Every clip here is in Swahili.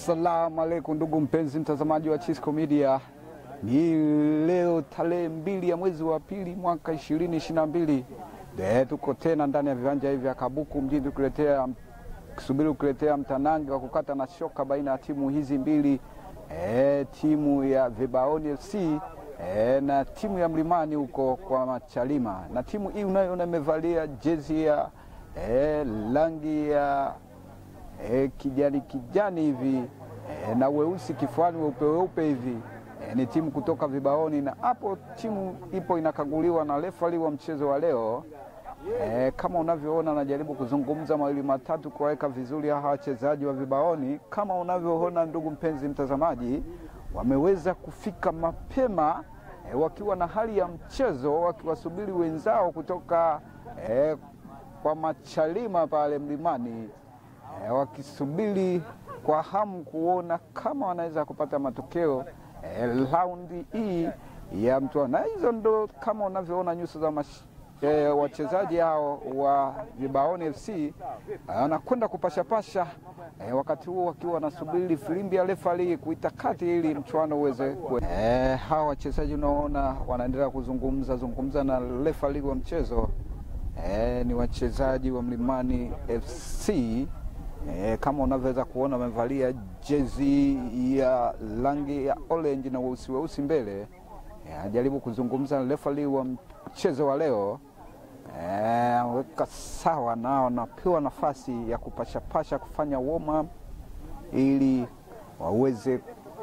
Assalamu alaikum ndugu mpenzi mtazamaji wa Chisco Media, ni leo tarehe mbili ya mwezi wa pili mwaka ishirini ishirini na mbili. Tuko tena ndani ya viwanja hivi vya Kabuku mjini kuletea kusubiri kukuletea mtanange wa kukata na shoka baina ya timu hizi mbili e, timu ya Vibaoni FC e, na timu ya Mlimani huko kwa Machalima, na timu hii unayoona imevalia jezi ya e, rangi ya e, kijani kijani hivi e, na weusi kifuani weupe weupe hivi e, ni timu kutoka Vibaoni, na hapo timu ipo inakaguliwa na refari wa mchezo wa leo. E, kama unavyoona najaribu kuzungumza mawili matatu kuwaweka vizuri hawa wachezaji wa Vibaoni. Kama unavyoona ndugu mpenzi mtazamaji, wameweza kufika mapema e, wakiwa na hali ya mchezo, wakiwasubiri wenzao kutoka e, kwa Machalima pale Mlimani e, wakisubiri kwa hamu kuona kama wanaweza kupata matokeo e, raundi hii ya mtoano, na hizo ndo kama unavyoona nyuso za mash E, wachezaji hao wa Vibaoni FC wanakwenda kupashapasha e, wakati huo wakiwa wanasubiri filimbi ya refari kuita kati ili mchuano uweze e, hawa wachezaji unaona wanaendelea kuzungumza zungumza na refari wa mchezo e, ni wachezaji wa Mlimani FC e, kama unavyoweza kuona wamevalia jezi ya rangi ya orange na weusi weusi mbele anajaribu e, kuzungumza na refari wa mchezo wa leo weka e, sawa nao napewa nafasi ya kupashapasha kufanya warm up ili waweze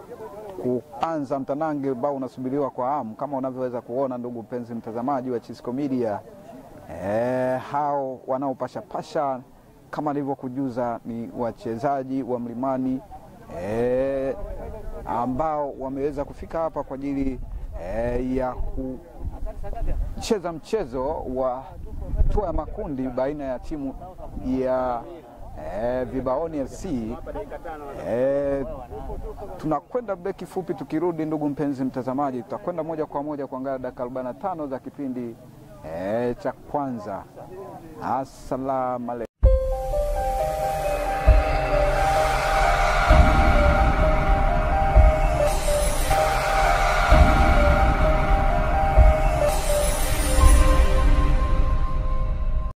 kuanza mtanange ambao unasubiriwa kwa hamu, kama unavyoweza kuona ndugu mpenzi mtazamaji wa Chisco Media. E, hao wanaopashapasha kama nilivyokujuza ni wachezaji wa Mlimani e, ambao wameweza kufika hapa kwa ajili e, ya kucheza mchezo wa hatua ya makundi baina ya timu ya e, Vibaoni FC. E, tunakwenda beki fupi, tukirudi ndugu mpenzi mtazamaji, tutakwenda moja kwa moja kuangalia dakika 45 za kipindi e, cha kwanza. Asalamu alaykum.